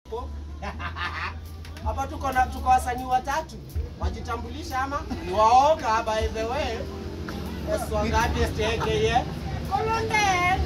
Po. Hapa tuko na tuko wasanii watatu. Wajitambulisha ama ni waoga by the way. Yes, wangati steke Kolonde.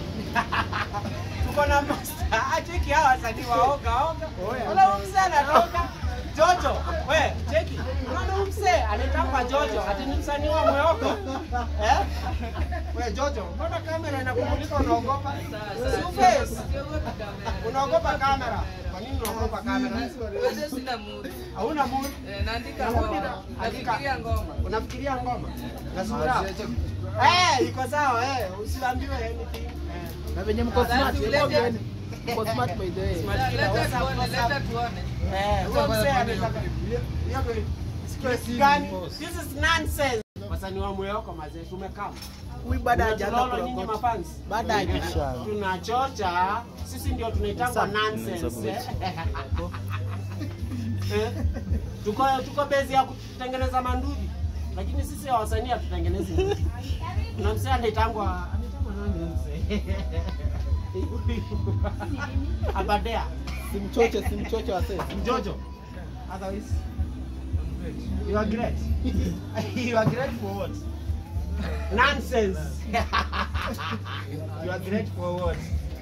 Tuko na master. Acheki hawa wasanii waoga oga. Wala huyu mzee anatoka. Jojo, we, cheki. Unaona huyu mzee anaitwa Jojo, ati ni msanii wa Mwoko. Eh? We Jojo, mbona kamera inakumulika unaogopa? Two face. Unaogopa kamera? Kwa nini unaogopa kamera? Wewe sina mood. Hauna mood? Eh, naandika Naandika- ngoma. Nafikiria ngoma. Unafikiria ngoma? Na sura? Eh, iko sawa eh, usiambiwe anything. Eh. Na venye mko smart, Sasa hebu ulete- ongeeni. Mko smart by the way. Smart Leta killer, what's up, tuone, what's leta up? tuone. Eh, huyo mzee anataka hiyo stress gani? This is nonsense. Wasanii wa Mweko mazee tumekaa. Huyu baada hajaanza Tunaona nyinyi kurokota. mafans. Baada hajaisha. Tunachocha, sisi ndio tunaitangwa nonsense. eh. Eh, Tuko tuko bezi ya kutengeneza mandudi. Lakini sisi ya wasanii hatutengenezi ndudi. Kuna msee anaitangwa anaitangwa nani msee? Abadea. Simchoche, simchoche wase. Jojo. Otherwise, you are great. you are great for what? Nonsense. you are great for what?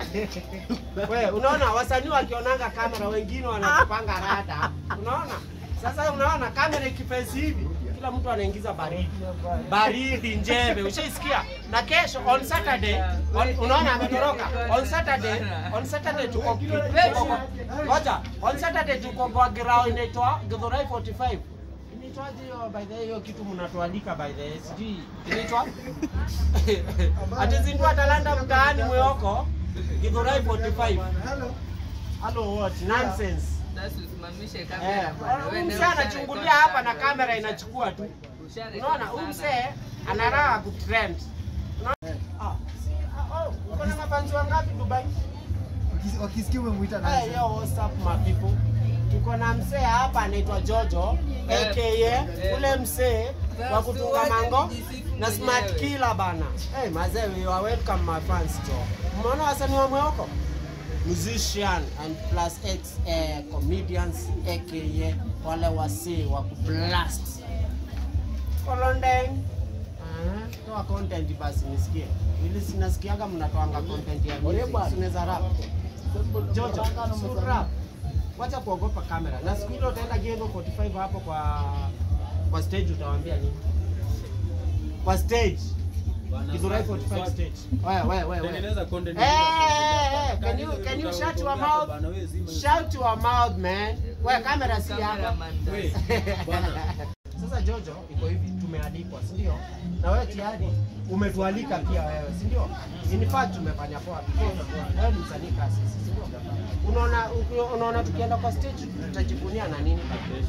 We, unaona wasanii wakionanga kamera wengine wanatupanga rada. Unaona? Sasa unaona kamera ikipesi hivi kila mtu anaingiza baridi. Baridi njeve, ushaisikia? Na kesho on Saturday, on, unaona ametoroka. On Saturday, on Saturday tuko tuko Ngoja, on Saturday tuko kwa ground inaitwa Githurai 45. Inaitwaje hiyo by the way hiyo kitu mnatualika by the way? Sijui inaitwa Atizindua talanta mtaani Mweko Githurai 45. Hello what? Nonsense. Sasa usimamishe Eh, kamera bwana. Wewe huyu ndio mzee usharekodi anachungulia hapa na sana. kamera inachukua tu. Usharekodi Unaona, huyu sana. mzee ana raha kutrend. Unaona? Ah, si, ah, oh, uko na mafanzi wangapi Dubai? Wakisikia umemwita Hey, yo, what's up my people? Tuko na mzee hapa anaitwa Jojo Eh, aka eh. ule mzee wa kutunga Wacha mango nijisifu na smart mwenyewe. killer bana. Hey, mazee, you are welcome my fans jo. Umeona wasanii wa Mweko? Musician and plus X eh, comedians aka wale wasee wa kublast. Kolondeng. Ah, toa content basi nisikie. Ili sinasikiaga mnatoanga content ya music. Sinaweza rap. Jojo, si rap. Wacha kuogopa kamera. Na siku ile utaenda Geno 45 hapo kwa kwa stage utawaambia nini? Kwa stage. Githurai 45 stage. Wewe wewe wewe. Tengeneza content. Hey, hey, hey, can you can you shut your mouth? Shout your mouth man. Wewe kamera si yako. Cameraman. Wait, bwana. Sasa Jojo, iko hivi tumealikwa, si ndio? Na wewe tayari umetualika pia wewe, si ndio? In fact tumefanya poa. Wewe ni msanii kasi, si ndio? Unaona unaona tukienda kwa stage tutajivunia na nini?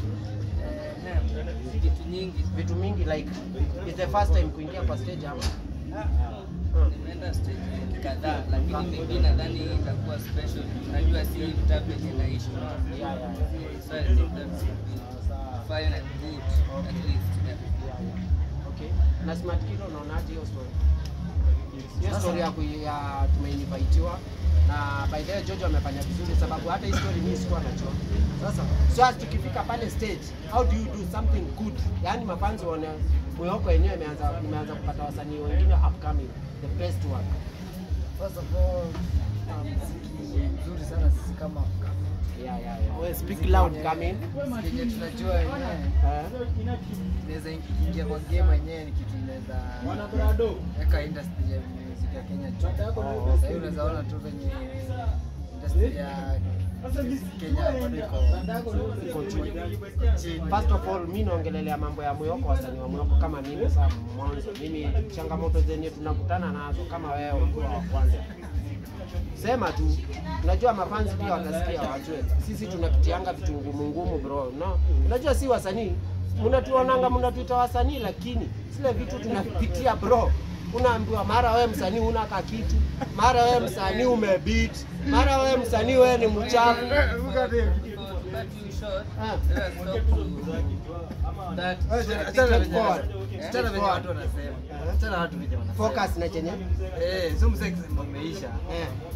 Eh, Vitu nyingi. Vitu mingi like it's the first time kuingia kwa stage hapa. Nimeenda stage kadhaa lakini maybe nadhani hii itakuwa special. Najua si vitabu yenye naishi. Yeah, yeah, yeah. So I think that should be fine and good at least. Yeah. Okay. Na Smart Kilo unaonaje hiyo story? Hiyo story ya, kui- ya tumeinvitiwa na by the way Jojo amefanya vizuri sababu hata hii story mimi sikuwa najua. Sasa so as tukifika pale stage, how do you do something good? Yaani mafanzi wana Mwehoko yenyewe imeanza imeanza kupata wasanii wengine upcoming the best one. First of all, uh, muziki mzuri sana sisi kama Yeah, yeah, yeah. Wewe Speak speak loud loud, come in. Kenye tunajua wenyewe Eh? inaweza ingia kwa game yenyewe ni kitu inaweza weka industry ya music ya Kenya juu. Sasa hivi unaweza ona tu venye industry ya Kenya bado iko Iko chini. chini. First of all, mi naongelelea mambo ya Mwehoko, wasanii wa Mwehoko kama mimi sasa mwanzo. Mimi changamoto zenye tunakutana nazo kama wewe ukiwa wa kwanza. Sema tu, unajua mafanzi pia watasikia wajue. Sisi tunapitianga vitu ngumu ngumu bro. No. Unajua si wasanii. Mnatuonanga mnatuita wasanii lakini zile vitu tunapitia bro. Unaambiwa mara wewe msanii una ka kitu, mara wewe msanii umebeat, mara wewe msanii wewe ni mchafu. For cut you short, Ah. let us talk to that. Achana na Forward. venye- achana na venye watu wanasema. Achana na watu venye wanasema. Focus na chenye. Eh, so mzee akisema umeisha. Eh.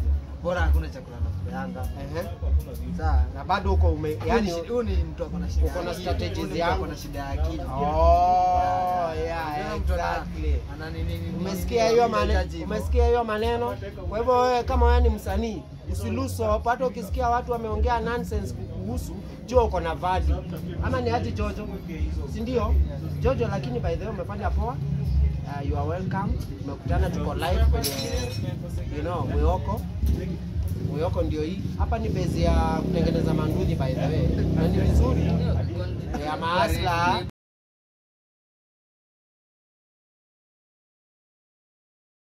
bora hakuna chakula nakupeanga Ehe. sawa Na bado uko ume yani yani huyu ni mtu ako na shida uko na ya akili. strategies Huyu ni mtu yangu. ako na shida ya akili Oh, yeah, Unaona mtu ana- exactly. ana nini- nini- nini- Umesikia nini- hiyo nini- maneno? hitaji hivyo. Umesikia hiyo maneno? Kwa hivyo wewe kama wewe ni msanii, usiluso hata ukisikia watu wameongea nonsense kuhusu jua uko na value. Ama ni ati Jojo? Si ndio? Jojo lakini by the way umefanya poa. Uh, you are welcome. Tumekutana tuko live kwenye you know, Mwiyoko. Mwiyoko ndio hii. Hapa ni base ya kutengeneza manduthi by the way. Na ni vizuri. Ndio, Ya maasla